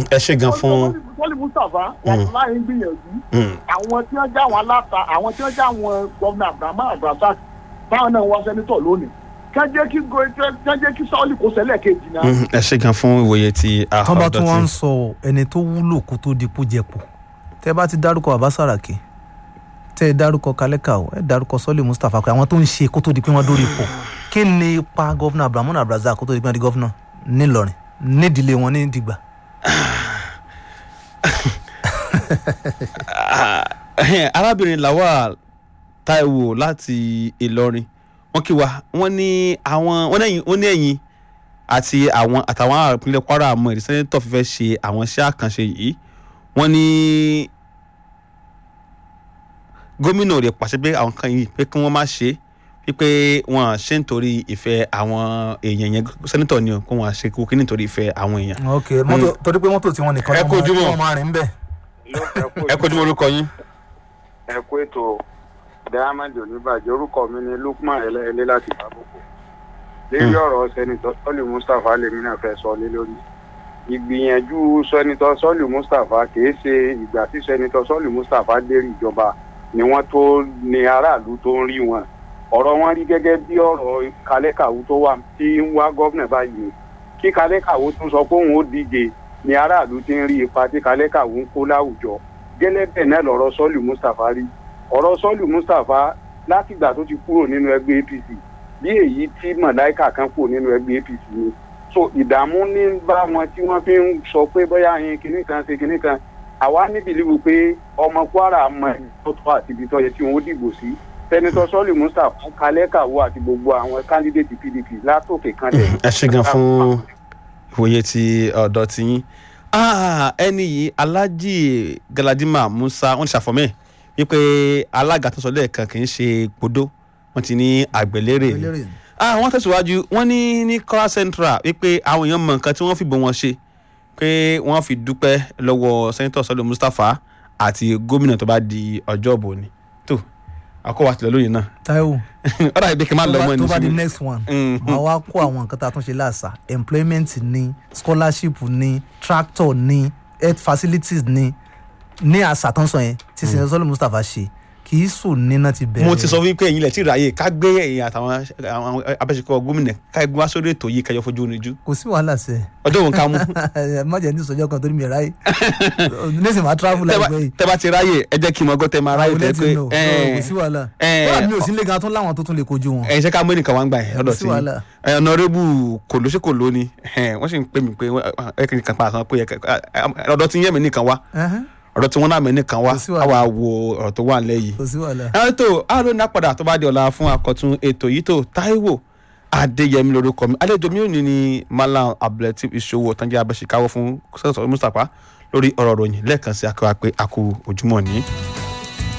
ẹ ṣe gan fún sọ́ọ̀lì mustapha wọn láì ń gbìyànjú mm, àwọn tí wọ́n já àwọn aláta àwọn tí wọ́n já àwọn gọ́vnà abrahamu abdulrasaq táwọn náà wá sẹ́nitọ̀ lónìí kán jẹ́ kí go- kán jẹ́ kí sọ́ọ̀lì kó sẹ́lẹ̀ kejì náà. mm, ẹ ṣe gan fún ìwòye ti tán bá tún wá ń àhọ́dọ̀tì sọ ẹni tó wúlò kó tó di pójẹpọ̀ tẹ́ bá ti dárúkọ bàbá sàràkí tẹ́ ẹ dárúkọ kálẹ́kà o ẹ dárúkọ sọ́lé mustapha pé àwọn tó ń ṣe kó tó di pé wọ́n dórí ipò kí ni ipa gọ́fúnà abdulhamid abdulrasaq kó tó di pé wọ́n di gọ́fúnà ńìlọrin nídìílé wọn ní dìgbà. arábìnrin lawal taiwo láti ìlọrin wọn kí wa wọn ní àwọn wọn ní wọn ní ẹ̀yin àti àwọn àtàwọn ará ìpínlẹ̀ kwara àmọ́ ìdí sẹ́nẹ́tọ̀ fífẹ́ ṣe àwọn iṣẹ́ àkànṣe yìí wọ́n ní gómìnà rẹ̀ pàṣẹ pé àwọn kan yìí pé kí wọ́n má ṣe wípé wọn ṣe nítorí ìfẹ́ àwọn èèyàn yẹn sẹ́nẹ́tọ̀ ni o kó wọn ṣe kó kí nítorí ìfẹ́ àwọn èèyàn. ok mọ́tò torí pé mọ́tò tí wọ́n nìkan Ẹ kú ojúmọ́. wọ́n máa rìn bẹ́ẹ̀. ẹ kojú orúkọ yín. ẹ kú ètò diamond oníbàjẹ́ orúkọ mi ni lukman ẹlẹ́ẹ̀lẹ́ láti bàbókò lérí ọ̀rọ̀ sẹ́nitọ́ sọ́ọ̀lì mustapha lèmi náà fẹ́ sọ lé lórí ìgbìyànjú sẹ́nitọ́ sọ́ọ̀lì mustapha kìí ṣe ìgbà tí sẹ́nitọ́ sọ́ọ̀lì mustapha lérí ìjọba ni wọ́n tó ní aráàlú tó ń rí wọn ọ̀rọ̀ wọn rí gẹ́gẹ́ bí ọ̀rọ̀ kálẹ́kàwú tó wà tí ń wá gọ́vnà báyìí kí kálẹ́kàwú tún sọ pé òun ó díje ni aráàlú ti ń rí ipa tí kálẹ́kàwú ń kó láwùjọ gẹ́lẹ́ bẹ́ẹ̀ náà lọ̀rọ̀ sọ́ọ̀lì mustapha rí ọ̀rọ̀ sọ́ọ̀lù mustapha látìgbà tó ti kúrò nínú ẹgbẹ́ apc bí èyí tí mọ̀láìkà kan kúrò nínú ẹgbẹ́ apc ni so ìdààmú ní bá wọn tí wọ́n fi ń sọ pé bóyá yín kinní kan ṣe kinní kan àwa níbi ìlú pé ọmọ kwara mọ ẹni tó tọ́ àti ibi tó yẹ tí wọ́n dìbò sí sẹ́nitọ́ sọ́ọ̀lù mustapha kalẹ́kàwọ́ àti gbogbo àwọn kándídéètì pdp látòkè kanlẹ̀ ẹ ṣe gan fún ìwòye ti ọ̀dọ̀ ti yín Ah, ẹni yìí alhaji galadima musa wọn ti ṣàfọmẹ wípé alága tó sọ lẹ́ẹ̀kan kì í ṣe gbódó wọn ti ní àgbẹ̀lérè ni eléré Ah, wọ́n tẹ̀síwájú wọ́n ní ní kọ́lá central wípé àwọn èèyàn mọ nǹkan tí wọ́n fìbọn wọn ṣe pé wọ́n fi dúpẹ́ lọ́wọ́ sẹ́ńtọ̀ sọ́lọ́ mustapha àti gómìnà tó bá di ọjọ́ òbò ni tó àkọ́wà tilẹ̀ lóyìn náà taiwo ọ̀dà ìbí kí n má lọ mọ́ tó ẹni bá di síbi. next one Mhm. máa wá kó àwọn nǹkan tá a tún ṣe láàṣà employment ní scholarship ní tractor ní health facilities ní ní àṣà tó ń sọ yẹn tí sinetọ sọlẹ mustapha ṣe kì í sùn níná ti bẹ̀rẹ̀ mo ti sọ wípé ẹ̀yin lẹ̀ tí ráyè ká gbé ẹ̀yin àtàwọn àwọn abẹ́sẹ̀kọ́ gómìnà ká gbé wá sórí ètò yìí kẹjọ fojú oníjú kò sí wàhálà sẹ ọjọ́ òun ká mú má jẹ́ ní ìsọjọ́ kan torí mi ẹ̀ ráyè nísìnyí máa travel láìpẹ́ yìí tẹ́ bá ti ráyè ẹ jẹ́ kí n mọ ọgọ́ tẹ́ máa ráyè I will tẹ́ let pé you know. No, kò sí wàhálà ẹ̀, wọ́n mi ò sí lé gan tó láwọn tó tún lè kojú wọn ẹ̀yin ṣe ká mú ẹnìkan wá ń gbà yẹn lọ́dọ̀ sí sí wàhálà. ọ̀nàrẹ́bù kòlóṣèkòló ni ẹ̀, wọ́n sì ń pè mí pé ẹ kì í kan pa àkàn pé ẹ- ẹ- ọ̀dọ̀ tí ń yẹ̀ mí nìkan wá Ẹhẹ́n, ọ̀dọ̀ tí wọ́n náà mí nìkan wá Kò sí wàhálà. àwa wo ọ̀rọ̀ tó wà nílẹ̀ yìí kò sí wàhálà ẹ tó àárò náà padà tó bá di ọ̀la fún akọ̀tún ètò yìí tó Táíwò Adéyẹmí lórúkọ mi àlejò mi ò ní ní Malam Abdulateef Ìṣòwò tán jẹ́ abẹ́síkáwọ́ fún sẹ́sọ̀ Mustapha lórí ọ̀rọ̀ ròyìn lẹ́ẹ̀kan sí akọ́wà pé a kú ojúmọ́ ní.